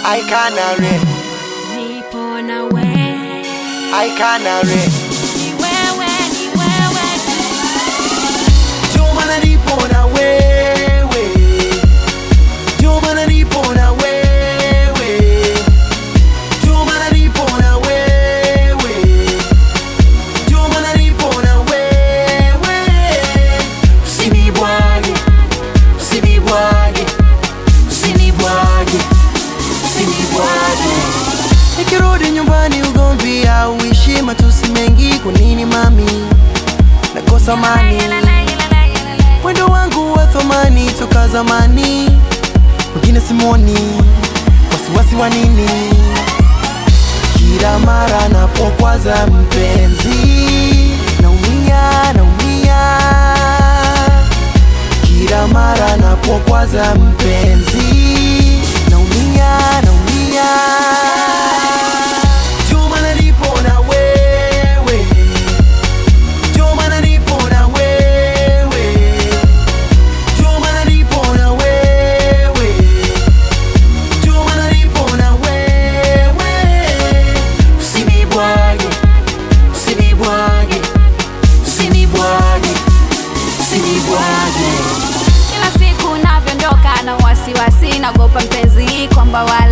I canary, nipo na wewe, I canary. ni wewe, ni wewe tu. Ndio maana nipo na wewe, ndio maana nipo na wewe, ndio maana nipo na wewe, ndio maana nipo na wewe. Usinibwage, usinibwage, usinibwage, usinibwage. Nikirudi nyumbani ugomvi au ishi matusi mengi, kwa nini mami nakosa amani? Mwendo wangu wa thamani toka zamani, wengine simoni, wasiwasi wa nini? Kila mara napokwaza mpenzi, naumia, naumia. Kila mara napokwaza mpenzi, naumia, naumia. Ndio maana nipo na wewe, ndio maana nipo na wewe, ndio maana nipo na wewe, ndio maana nipo na wewe. Usinibwage, usinibwage, usinibwage, usinibwage. Kila siku navyoondoka na wasiwasi, nagopa mpenzi kwamba wa